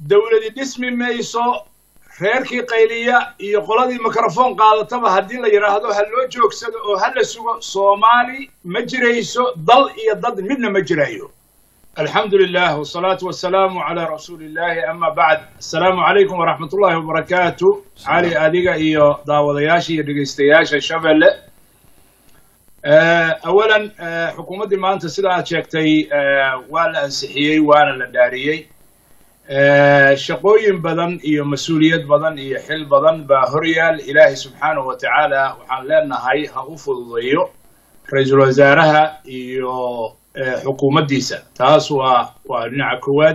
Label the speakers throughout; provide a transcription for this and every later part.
Speaker 1: dowladi dhismi mayso reerkii qayliya iyo qoladii mikrofon qaadataba haddii la yidhaahdo ha loo joogsado oo ha la sugo soomaali ma jirayso dal iyo dad midna ma jirayo alxamdu lilah wsalaatu wasalaamu calaa rasuuli illahi ama bacd assalaamu calaykum waraxmat ullahi wabarakaatu cali adiga iyo daawadayaasha iyo dhegeystayaasha shabelle awalan xukuumaddii maanta sida aad sheegtay waa la ansixiyey waana la dhaariyey shaqooyin badan iyo mas-uuliyad badan iyo xil badan baa horyaal ilaahay subxaanahu wa tacaala waxaan leenahay ha u fududeeyo ra-iisul wasaaraha iyo xukuumaddiisa taas waa waa dhinaca koowaad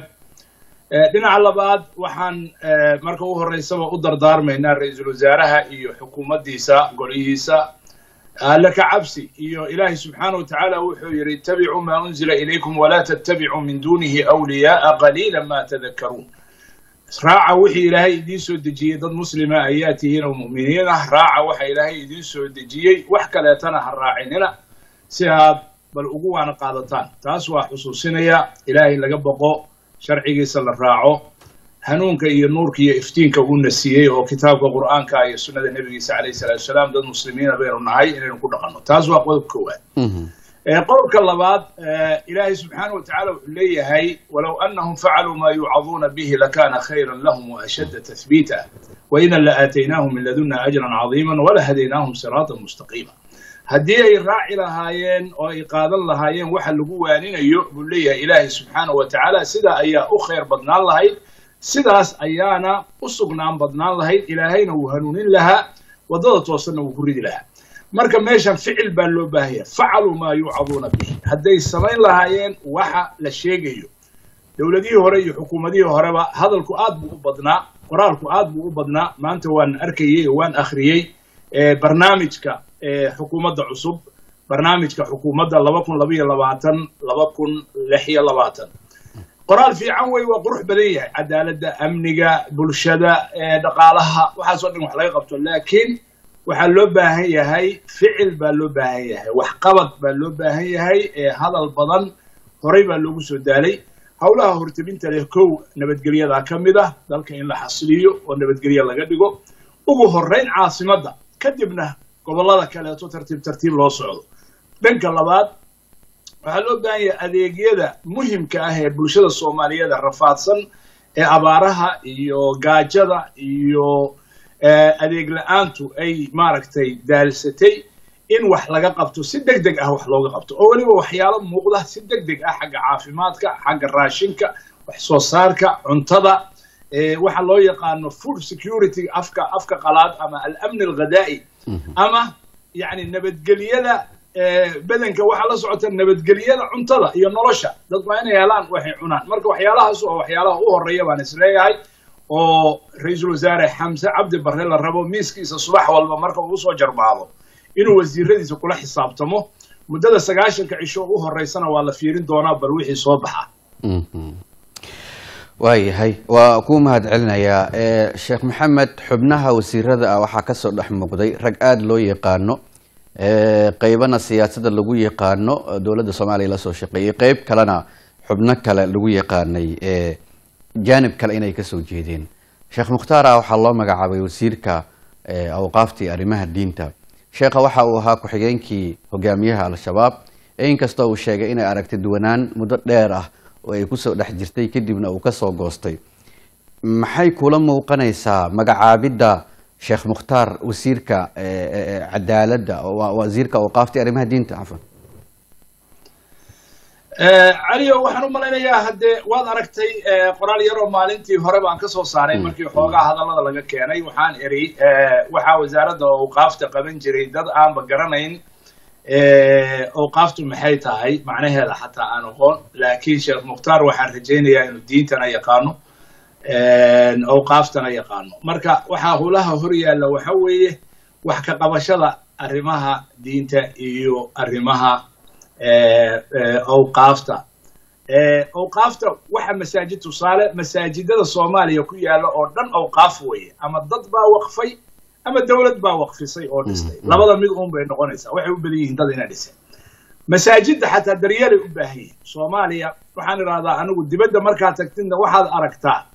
Speaker 1: dhinaca labaad waxaan marka u horreysaba u dardaarmaynaa ra-iisul wasaaraha iyo xukuumaddiisa golihiisa alle ka cabsi iyo ilaahay subxaanahu wa tacaala wuxuu yidhi ittabicuu maa unzila ilaykum walaa tattabicuu min duunihi awliyaaa qaliila ma tadakkaruun raaca wixii ilaahay idiin soo dejiyey dad muslima ayaa tihiin oo mu'miniin ah raaca waxa ilaahay idiin soo dejiyey wax kaleetana ha raacinina si aad bal ugu waana qaadataan taas waa xusuusinaya ilaahay laga boqo sharcigiisa la raaco hanuunka iyo nuurka iyo iftiinka uuna siiyey oo kitaabka qur'aanka iyo sunnada nebigiisa calayhi salatu wasalaam dad muslimiina baynu nahay inaynu ku dhaqanno taas waa qodob koowaad qodobka labaad ilaahay subxaana wa tacala wuxuu leeyahay walow anahum facaluu maa yuucaduuna bihi lakana khayran lahum waashadda tathbiita waidan la aataynaahum min laduna ajran cadiima walahadaynaahum siraatan mustaqiima haddii ay raaci lahaayeen oo ay qaadan lahaayeen waxa lagu waaninayo buu leeyahay ilaahay subxaana wa tacaala sidaa ayaa u khayr badnaan lahayd sidaas ayaana u sugnaan badnaan lahayd ilaahayna wuu hanuunin lahaa waddada toosanna wuu ku ridi lahaa marka meeshan ficil baa loo baahaya facaluu maa yuucaduuna bihi hadday samayn lahaayeen waxa la sheegayo dowladihii hore iyo xukuumadihii horeba hadalku aad buu u badnaa qoraalku aad buu u badnaa maanta waan arkayey oo waan akhriyey barnaamijka xukuumadda cusub barnaamijka xukuumadda laba kun labaiyo labaatan laba kun lix iyo labaatan qoraal fiican wey waa qurux badan yahay cadaaladda amniga bulshada dhaqaalaha waxaasoo dhan wax laga qabto laakiin waxaa loo baahan yahay ficil baa loo baahan yahay waxqabad baa loo baahan yahay hadal badan horay baa loogu soo daalay howlaha hortebinta leh kow nabadgelyadaa ka mid ah dalka in la xasiliyo oo nabadgelya laga dhigo ugu horrayn caasimadda kadibna gobollada kaleeto tartiib tartiib loo socdo dhanka labaad waxaa loo baahan yahay adeegyada muhimka ah ee bulshada soomaaliyeed rafaadsan ee abaaraha iyo gaajada iyo adeeg la-aantu ay maaragtay daalsatay in wax laga qabto si deg deg ah wax looga qabto oo weliba waxyaalo muuqda si deg deg ah xagga caafimaadka xagga raashinka wax soo saarka cuntada waxa loo yaqaano food security afka afka qalaad ama alamni alghadaa'i ama yani nabadgelyada bedanka waxaa la socota nabadgelyada cuntada iyo nolosha dadku waa inay helaan waxay cunaan marka waxyaalahaas oo waxyaalaha u horeeya baan isleeyahay oo ra-iisul wasaare xamse cabdi barre la rabo miiskiisa subax walba marka uu usoo jarbaado inuu wasiiradiisa kula xisaabtamo muddada sagaashanka cisho u horeysana waa la fiirin doonaa bal wixii soo baxa
Speaker 2: waayahay waa kuu mahad celinayaa sheekh maxamed xubnaha wasiirada ah waxaa kasoo dhex muuqday rag aada loo yaqaano qeybana siyaasadda lagu yaqaano dowladda soomaaliya lasoo shaqeeyey qeyb kalena xubno kale lagu yaqaanay jaanib kale inay kasoo jeedeen sheekh mukhtaar ah waxaa loo magacaabay wasiirka awqaaftii arrimaha diinta sheekha waxa uu ahaa ku-xigeenkii hogaamiyaha al-shabaab inkastoo uu sheegay inay aragti duwanaan muddo dheer ah oo ay kusoo dhex jirtay kadibna uu kasoo goostay maxay kula muuqanaysaa magacaabidda sheekh mukhtaar wasiirka cadaaladda wasiirka awqaaftii arrimaha diinta cafan
Speaker 1: caliyo waxaan u malaynayaa haddee waad aragtay qoraal yaroo maalintii hore baan ka soo saaray markii xoogaa hadallada laga keenay waxaan eri waxaa wasaaradda awqaafta qaban jiray dad aanba garanayn awqaaftu maxay tahay macnaheeda xataa aan aqoon laakiin sheekh mukhtaar waxaan rajaynayaa inuu diintana yaqaano awqaaftana yaqaano marka waxaa hulaha hor yaalla waxa weeye wax ka qabashada arrimaha diinta iyo arrimaha awqaafta awqaafta waxa masaajid tusaale masaajidada soomaaliya ku yaalla oo dhan awqaaf weeye ama dad baa waqfay ama dowlad baa waqfisay oo dhistay labada mid uun bay noqonaysaa waxay u badan yihiin dad ina dhisay masaajidda xataa daryeelay u baahan yihiin soomaaliya waxaan idhahdaa anigu dibadda markaad tagtidna waxaad aragtaa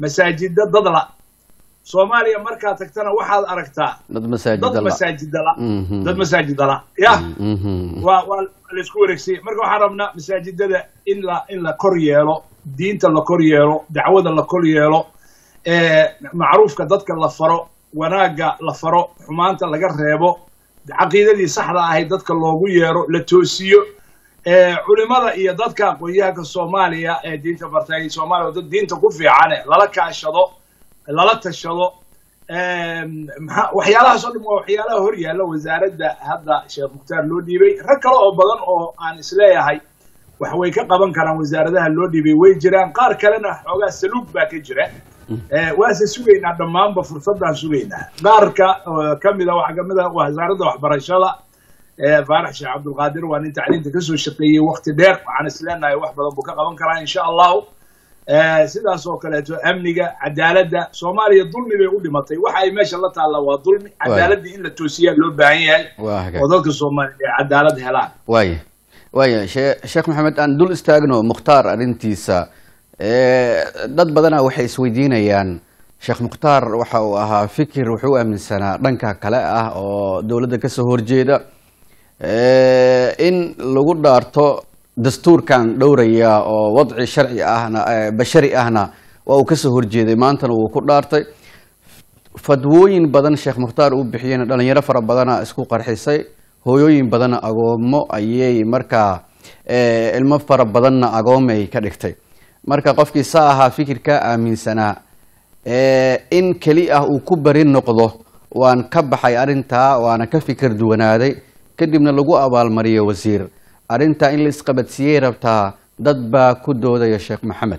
Speaker 1: masaajida dadla soomaaliya markaad tagtana waxaad aragtaa
Speaker 2: dad
Speaker 1: dad
Speaker 2: masaajida la
Speaker 1: masaajidala
Speaker 2: Mhm.
Speaker 1: dad masaajidala yah
Speaker 2: Mhm.
Speaker 1: waa waa laisku wareegsiyey marka waxaan rabnaa masaajidada in la in la kor yeelo diinta la kor yeelo dacwada la kor yeelo ee macruufka dadka la faro wanaagga la faro xumaanta laga reebo caqiidadii saxda ahayd dadka loogu yeero la toosiyo ee culimada iyo dadka aqoon-yahanka soomaaliya ee diinta bartay soomaaliya oo dad diinta ku fiicane lala kaashado lala tashado Em, maxaa- waxyaalahaas oo dhan waa waxyaalaha hor yaalla wasaaradda hadda sheekh mukhtaar loo dhiibay rag kale oo badan oo aan isleeyahay wax way ka qaban karaan wasaaradaha loo dhiibay way jiraan qaar kalena xoogaa saluug baa ka jira Eh, waase sugaynaa dhammaanba fursaddaan sugaynaa qaarka oo ka mida waxaa ka mid ah wasaaradda waxbarashada eh, faarax sheekh cabdulqaadir waa nin tacliinta kasoo shaqeeyey waqti dheer waxaan isleenahay wax badan buu ka qaban karaa insha allahu Eh, sidaas oo kaleeto amniga cadaaladda soomaaliya dulmi bay u dhimatay waxa ay meesha la taalla waa dulmi cadaaladii in la toosiyaa loo baahan yahay
Speaker 2: waa hagaag
Speaker 1: oo dadka soomaaliya ay cadaalad helaan
Speaker 2: waaya waaya shee- sheekh maxamed aan dul istaagno mukhtaar arrintiisa Eh, dad badana waxay isweydiinayaan sheekh mukhtaar waxa uu ahaa fikir wuxuu aaminsanaa dhanka kale ah oo dowladda kasoo horjeeda Eh, in lagu dhaarto dastuurkan dhowraya oo wadci sharci ahna eh, bashari ahna waa uu kasoo horjeeday maantana wuu ku dhaartay fadwooyin badan sheekh mukhtaar uu bixiyena dhalinyaro fara badana isku qarxisay hooyooyin badanna agoomo ayay markaa eh, ilmo fara badanna agoomay ka dhigtay marka qofkii saa ahaa fikirkaa aaminsanaa eh, in keli ah uu ku bari noqdo waan ka baxay arrintaa waana ka fikir duwanaaday kadibna lagu abaalmariyo wasiir arrintaa in la isqabadsiiyey rabtaa dad baa ku doodaya sheekh maxamed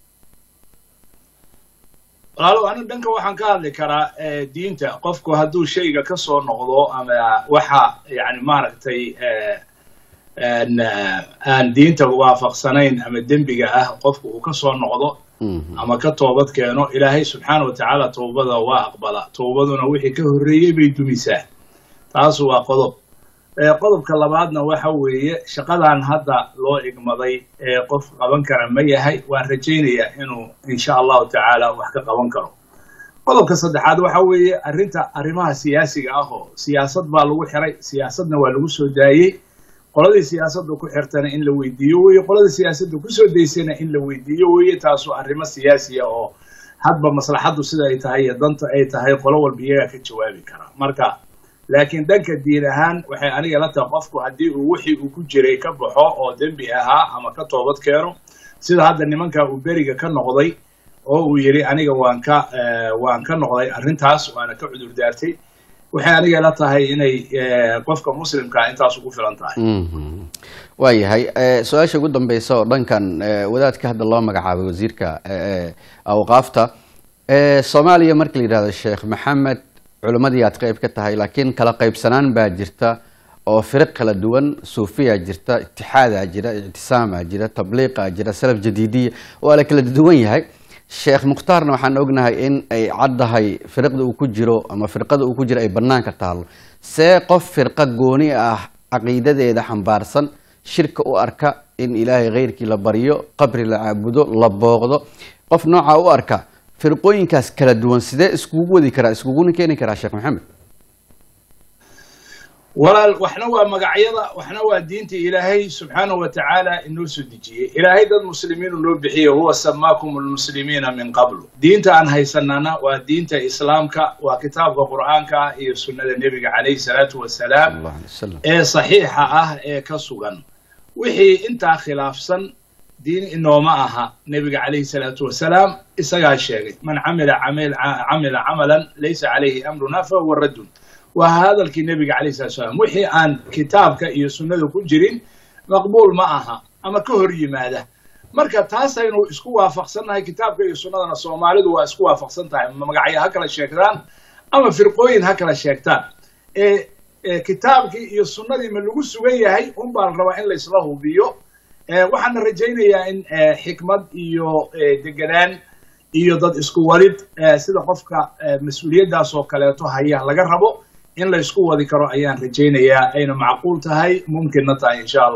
Speaker 1: walaalow anigu dhanka waxaan ka hadli karaa eh, diinta qofku hadduu shayga ka soo noqdo ama waxa yani maaragtay eh, aan eh, aan diinta waafaqsanayn ama dembiga ah qofku uu ka soo noqdo
Speaker 2: Mhm.
Speaker 1: ama ka toobad keeno ilaahay subxaana wa tacaala toobada waa aqbala toobaduna wixii ka horreeyey bay dumisaa taas waa qodob Eh, qodobka labaadna waxa weeye shaqadan hadda loo igmaday ee qof qaban kara ma yahay waan rajaynayaa inuu insha allahu tacaala wax ka qaban karo qodobka saddexaad waxa weeye arrinta arrimaha siyaasiga ah oo siyaasad baa lagu xiray siyaasadna waa lagu soo daayey qoladii siyaasadda ku xirtana in la weydiiyo weeye qoladii siyaasadda kusoo daysana in la weydiiyo weeye taasoo arrimo siyaasiya oo hadba maslaxaddu sida ay tahay iyo danta ay tahay qolo walba iyagaa ka jawaabi kara marka laakiin dhanka diin ahaan waxay aniga la tahay qofku haddii uu wixii uu ku jiray ka baxo oo dembi ahaa ama ka toobad keeno sida hadda nimanka uu beriga ka noqday oo uu yidhi aniga waan ka eh, waan ka noqday arrintaas waana ka cudur daartay waxay aniga la tahay inay eh, qofka muslimkaa intaas ugu filan tahay
Speaker 2: Mhm. waayahay Eh, su-aasha ugu dambeysa oo dhankan eh, wadaadka hadda loo magacaabay wasiirka eh, eh, awqaafta Eh, soomaaliya marka la yidhahdo sheekh maxamed culimmadii aad qeyb ka tahay laakiin kala qeybsanaan baa jirta oo firiq kala duwan suufiya jirta itixaadaa jira ictisaamaa jira tabliiqaa jira salaf jadiidiya waa la kala duwan yahay sheekh mukhtaarna waxaan ognahay in ay caddahay firiqda uu ku jiro ama firqada uu ku jiro ay banaanka taalo see qof firqa gooni ah caqiidadeeda xambaarsan shirka u arka in ilaahay khayrkii la baryo qabri la caabudo la booqdo qof nooca u arka firqooyinkaas kala duwan sidee iskugu wadi karaa iskuguna keeni karaa sheekh maxamed
Speaker 1: walaal waxna waa magacyada waxna waa diinta ilaahay subxaanahu wa tacaala inoo soo dejiyey ilaahay dad muslimiinu noo bixiye huwa samaakum almuslimiina min qablu diinta aan haysanana waa diinta islaamka waa kitaabka qur'aanka iyo sunnada nebiga calayhi salaatu wasalaam
Speaker 2: allah alay wasalam
Speaker 1: ee saxiixa ah ee ka sugan wixii intaa khilaafsan diin inooma aha nebiga calayhi salaatu wasalaam isagaa sheegay man camila camil camila camalan laysa calayhi amruna fahuwa raddun waa hadalkii nebiga calayhi salatu wasalaam wixii aan kitaabka iyo sunnada ku jirin maqbuul ma aha ama ka hor yimaada marka taasaynu isku waafaqsannahay kitaabka iyo sunnadana soomaalidu waa isku waafaqsan tahay magacyo ha kala sheegtaan ama firqooyin ha kala sheegtaan ee ee kitaabkii iyo sunnadii ma lagu sugan yahay un baan rabaa in laysla hubiyo ee waxaana rajaynayaa in ee, xikmad iyo ee, deganaan iyo dad isku walid ee, sida qofka ee, mas-uuliyaddaas oo kaleeto haya laga rabo in la isku wadi karo ayaan rajaynayaa ayna macquul tahay mumkinna tahay insha allah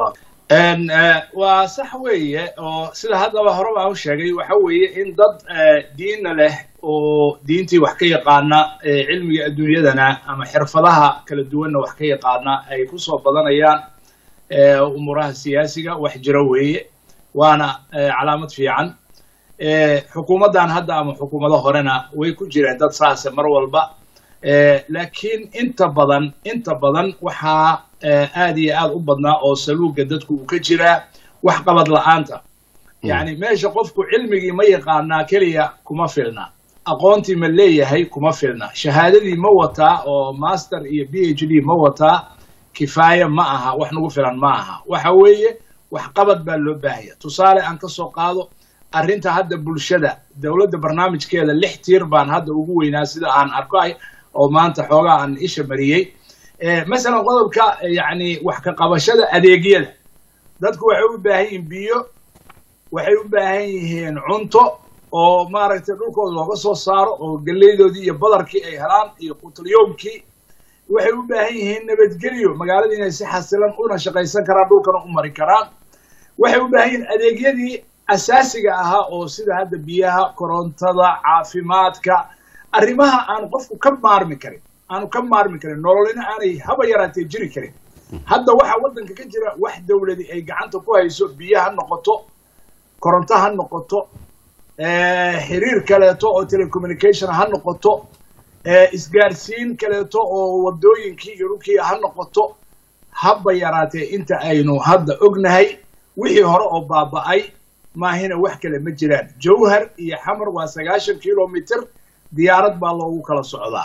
Speaker 1: En, eh, waa sax weeye oo sida haddaba hore baan u sheegay waxa weeye in dad eh, diinna leh oo diintii wax ka yaqaana eh, cilmiga adduunyadana ama xirfadaha kala duwanna wax ka yaqaana ay kusoo badanayaan eh, umuuraha siyaasiga wax jira weeye waana eh, calaamad fiican Eh, xukuumaddan hadda ama xukuumado horena way ku jireen dad saase mar walba Eh, laakiin inta badan inta badan waxaa eh, aad iyo aad u badnaa oo saluuga dadku uu ka jiraa wax qabad la'aanta yacni meesha qofku cilmigii ma yaqaanaa keliya kuma filna aqoontii ma leeyahay kuma filna shahaadadii ma wataa oo master iyo b h d ma wataa kifaaya ma aha wax nagu filan ma aha waxa weeye wax qabad baa loo baahaya tusaale aan ka soo qaado arrinta hadda bulshada dowladda barnaamijkeeda lix tiir baan hadda ugu weynaa sida aan arkay oo maanta xoogaa aan isha mariyey Eh, masalan qodobka eh, yacni wax ka qabashada adeegyada dadku waxay u baahan yihiin biyo waxay u baahan yihiin cunto oo maaragtay dhulkooda looga soo saaro oo geleydoodii iyo badarkii ay helaan iyo qutlyoomkii waxay u baahan yihiin nabadgelyo magaalada inay si xasilan una shaqaysan karaan dhulkana u mari karaan waxay u baahan yihiin adeegyadii asaasiga ahaa oo sida hadda biyaha korontada caafimaadka arrimaha aan qofku ka maarmi karin aanu ka maarmi karin nololina aanay haba yaraatee jiri karin hadda waxaa waddanka ka jira wax dowladi ay gacanta ku hayso biyo ha noqoto koronto ha noqoto eh, xiriir kaleeto oo telecommunication ha noqoto eh, isgaarsiin kaleeto oo wadooyinkii iyo dhulkii ha noqoto haba yaraatee inta aynu hadda ognahay wixii hore oo baaba'ay maahina wax kale ma jiraan jawhar iyo xamar waa sagaashan kilomitr diyaarad baa loogu kala socdaa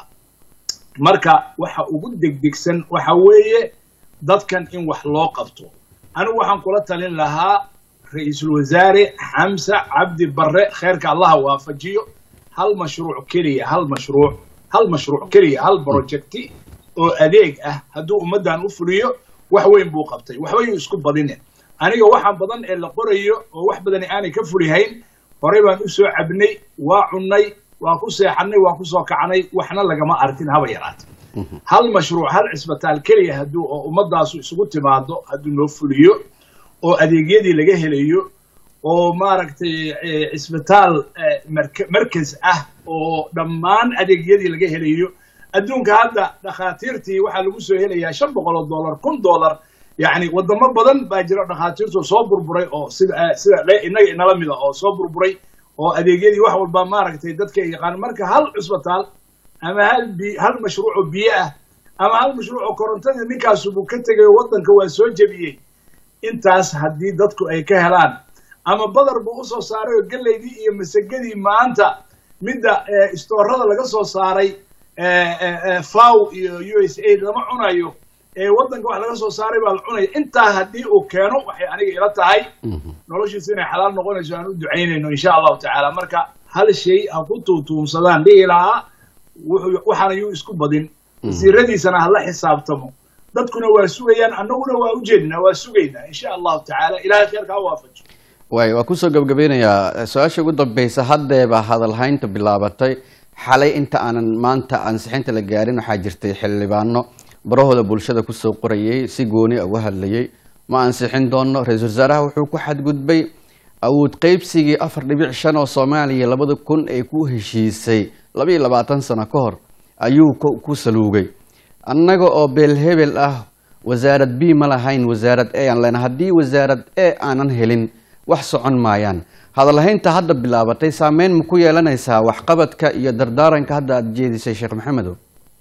Speaker 1: marka waxa ugu degdegsan waxa weeye dadkan in wax loo qabto anigu waxaan kula talin lahaa ra-iisul wasaare xamse cabdi barre kheyrka allaha waafajiyo hal mashruuc keliya hal mashruuc hal mashruuc keliya hal projecti oo adeeg ah hadduu ummaddan u fuliyo wax weyn buu qabtay waxba yuu isku badinin aniga waxaan badan ee la qorayo oo wax badani aanay ka fulihayn horey baan u soo cabnay waa cunnay waa ku seexannay waa ku soo kacnay waxna lagama arkin haba yaraate hal mashruuc hal cisbitaal keliya hadduu oo ummaddaasu isugu timaado hadduu noo fuliyo oo adeegyadii laga helayo oo maaragtay eh, cisbitaal eh, marka- markas ah oo dhammaan adeegyadii laga helayo adduunka hadda dhakhaatiirtii waxaa lagu soo helayaa shan boqol oo dollar kun dollar yacni wadamo badan baa jira dhakhaatiirtu soo burburay oo sida eh, sida le- innaga inala mida oo soo burburay oo adeegyadii wax walba maaragtay dadka ay yaqaan marka hal cisbitaal ama hal bi hal mashruuc oo biyo ah ama hal mashruuc oo korontadii ninkaasubuu ka tegay oo waddanka waa soo jebiyey intaas haddii dadku ay ka helaan ama badar buu usoo saaray oo geleydii iyo masagadii maanta midda eh, istoorada laga soo saaray eh, eh, eh, faw iyo u s a lama cunayo ee waddanka wax laga soo saaray baa la cunaya intaa haddii uu keeno waxay aniga ila tahay noloshiisa inay xalaal noqonayso aan u ducaynayno insha allahu tacaala marka hal shay ha ku tuutuumsadaan dhihi lahaa wuxuu- waxaana yuu isku badin wasiiradiisana hala xisaabtamo dadkuna waa sugayaan annaguna waa ujeednaa waa sugaynaa insha allahu tacaala ilahay kheerka ha waafajo
Speaker 2: waay waa kusoo gabagabeynayaa su-aasha ugu dambeysa haddeeba hadalhaynta bilaabatay xalay inta aanan maanta ansixinta la gaarin waxaa jirtay xildhibaano barahooda bulshada kusoo qorayay si gooni uga hadlayay ma ansixin doono ra-iisul wasaaraha wuxuu ku xadgudbay awood qeybsigii afar dhibic shan oo soomaaliya labada kun ay ku heshiisay laba iyo labaatan sano ka hor ayuu ku ku saluugay annaga oo beelhebel ah wasaarad b ma lahayn wasaarad e aan lena haddii wasaarad e aanan helin wax socon maayaan hadalhaynta hadda bilaabatay saameyn ma ku yeelanaysaa waxqabadka iyo dardaaranka hadda aada jeedisay sheekh maxamedow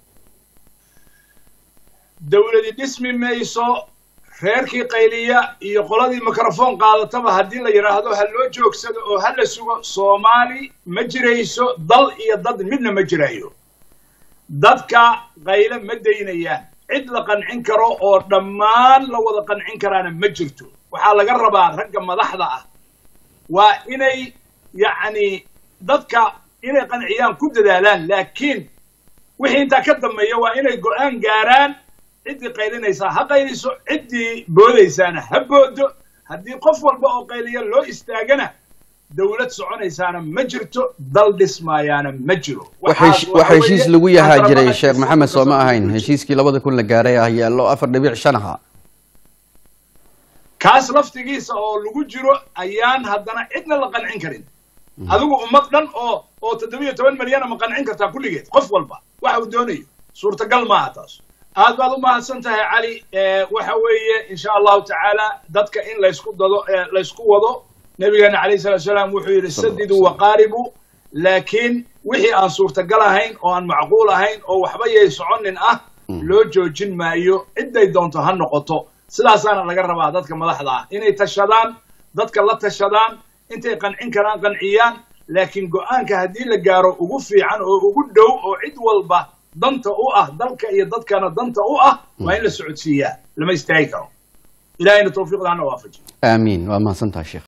Speaker 1: dowladi dhismi mayso reerkii qayliya iyo qoladii mikrofon qaadataba haddii la yidhaahdo ha loo joogsado oo ha la sugo soomaali ma jirayso dal iyo dad midna ma jirayo dadka qayle ma daynayaan cid la qancin karo oo dhammaan la wada qancin karaana ma jirto waxaa laga rabaa ragga madaxda ah waa inay yacni dadka inay qanciyaan ku dadaalaan laakiin wixii intaa ka dambeeya waa inay go'aan gaaraan ciddii qaylinaysaa ha qayliso ciddii boodaysaana ha boodo haddii qof walba oo qayliya loo istaagana dowlad soconaysaana ma jirto dal dhismaayaana ma jiro
Speaker 2: wax heshiis lagu yahaa jiray sheekh maxamed soo ma ahayn heshiiskii labada kun la gaaray ah yaallo afar dhibic shan ahaa
Speaker 1: kaas laftigiisa oo lagu jiro ayaan haddana cidna la qancin karin adigu ummad dhan oo oo toddobiyo toban milyana ma qancin kartaa kulligeed qof walba waxa uu doonayo suurtagal maaha taas aad baad u mahadsan tahay cali waxa weeye insha allahu tacaala dadka in laysku dado laysku wado nabigeena calayhi salatu salaam wuxuu yidhi sadiduu waqaaribuu laakiin wixii aan suurtagal ahayn oo aan macquul ahayn oo waxba yay soconin ah loo joojin maayo cidday doonto ha noqoto sidaasaana laga rabaa dadka madaxda ah inay tashadaan dadka la tashadaan intay qancin karaan qanciyaan laakiin go-aanka haddii la gaaro ugu fiican oo ugu dhow oo cid walba danta u ah dalka iyo dadkana danta u ah waa in la socodsiiyaa lama istaagi karo ilahayna tawfiiqda hana waafajiyo
Speaker 2: aamiin waa mahadsantaha sheekh